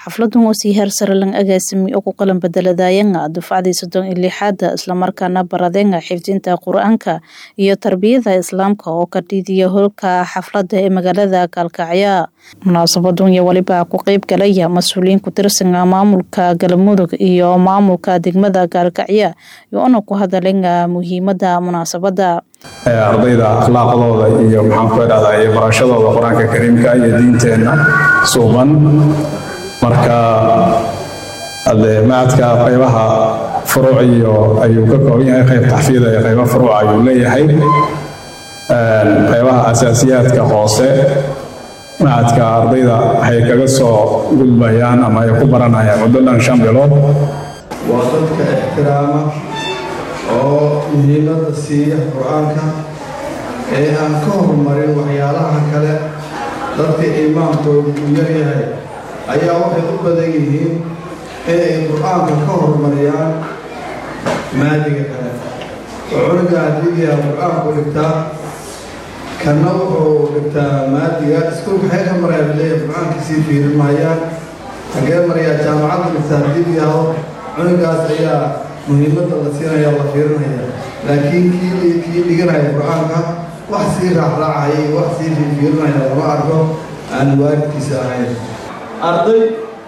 xafladan oo sii heer sare lang agaasimi oo ku qalan bedeladayanga dufcadii soddon iyo lixaada islamarkaana baradeenga xifdinta qur-aanka iyo tarbiyada islaamka oo ka dhiidiya holka xaflada ee magaalada kaalkacya munaasabadun iyo weliba ku qeyb galaya mas-uuliyiin ku tirsanga maamulka galmudug iyo maamulka degmada kaalkacya iyoona ku hadalenga muhiimada munaasabada ardayda akhlaaqdooda iyo maxaanku idhahdaa iyo barashadooda qur-aanka kariimka iyo diinteenna suuban marka ade macadka qaybaha furuuc iyo ayuu ka kooban yahay qayb taxfiida iyo qaybo furuuc ayuu leeyahay qaybaha asaasiyaadka hoose macadka ardayda waxay kaga soo gudbayaan ama ay ku baranayaan muddo dhan shan bilood waa dadka ixtiraama oo muhiimadda siiya qur-aanka ee aan ka horumarin waxyaalaha kale dadka iimaankoodu uu yaryahay ayaa waxay u badan yihiin inay qur-aanka ka horumariyaan maadiga kale oo cunuga hadiigiyaa qur-aanku dhigtaa kanna wuxuu dhigtaa maadiga iskuulka xee ka maraya leeya qur-aanka sii fiirin mahayaan hagee marayaa jaamacadda dhigtaa hadiigiyaho cunugaas ayaa muhiimadda la siinaya la fiirinaya laakiin kii kii dhiganaya qur-aanka wax sii raacraacaya wax sii fiirinaya lama arko aan waalidkiisa ahayn arday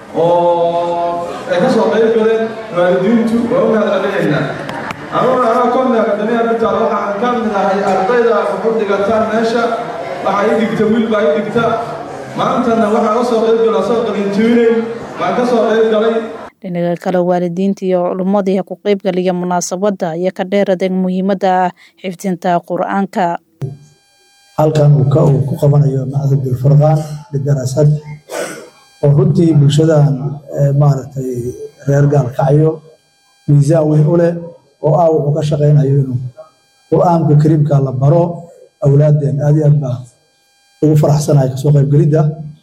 oo ay ka soo qayb galeen waalidiintu waa u mahadcelinaynaa anuna anaa koonda akademiya bitaal waxaan ka mid ahay ardayda wuxu dhigataan meesha waxaa ii dhigta wiil baa ii dhigta maantana waxaan ka soo qayb gala soo qalintiinayn waan ka soo qayb galay dhinaga kale waalidiinta iyo culummadii ku qeybgaliya munaasabada iyo ka dheeradeen muhiimada xifdinta qur-aanka halkan uu ku qabanayo macdad bilfurqaan lidaraasad oo runtii bulshadan maaragtay reer gaalkacyo miisaan weyn u leh oo ah wuxuu ka shaqaynayo inuu qur-aanka kariimka la baro awlaadeen aad iyo aad baa ugu faraxsanahay kasoo qaybgelidda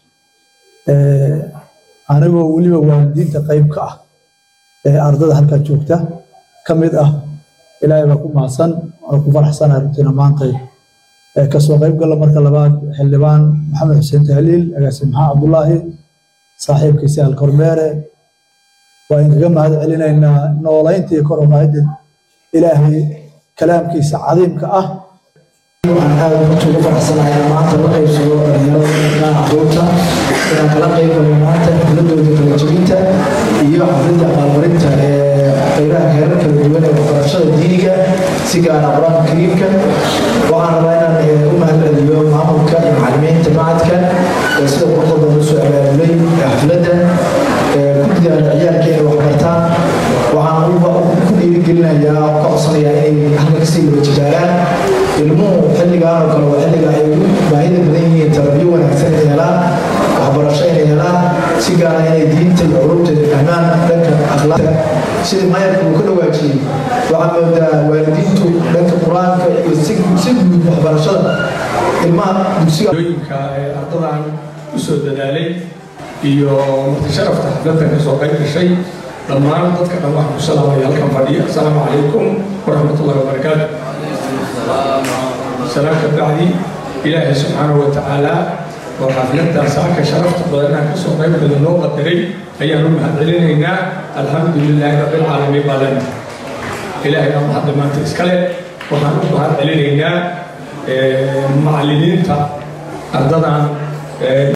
anigoo weliba waalidiinta qayb ka ah ee ardada halkan joogta ka mid ah ilaahay baa ku mahadsan waana ku faraxsanahay runtiina maantay kasoo qayb gala marka labaad xildhibaan maxamed xuseen tahliil agaasi maxaa cabdulaahi saaxiibkiisi alkormeere waa inkaga mahad celinaynaa noolaynta iyo koromaayadda ilaahay kalaamkiisa cadiimka ah waxaan aad runta ugu faraxsanahay maanta la qaybsado dhalinyarada caruurta inaan kala qayb galo maanta xafladooda kala jebinta iyo xafladda abaalmarinta ee qaybaha heerar kala duwan ee waxbarashada diiniga si gaara qur-aanka kariimka waxaan rabaa inaan u mahad celiyo maamulka iyo macalimiinta macadka ee sida quruxda badan usoo abaabulay xafladda guddiga ciyaalka inay waxbartaan waxaan ku dhiirigelinayaa oo ka codsanayaa inay halka kasii wada jibaaraan ilmuhu xilligaan oo kale waa xilliga ay ugu baahida badan yihiin tarbiyo wanaagsan inay helaan waxbarasho inay helaan si gaara inay diinta iyo culubteeda fahmaan dhanka akhlaaqda sidii mayarka uu ka dhawaajiyey waxaa moodaa waalidiintu dhanka qur-aanka iyo si guud waxbarashada ilmaha dugsiga yooyinka ee ardadan usoo dadaalay iyo martisharafta xafladda ka soo qayb gashay dhammaan dadka dhan waxaan ku salaamaya halkan fadhiya asalaamu calaykum waraxmatullahi wabarakaatu salaam ka bacdi ilaahay subxaanahu wa tacaala oo xafladda saaka sharafta badanaan ka soo qayb gala noo qadaray ayaan u mahad celinaynaa alxamdu lilaahi rabbilcaalamiin baa lena ilaahay baa mahadda maanta iskale waxaan u mahad celinaynaa macallimiinta ardadan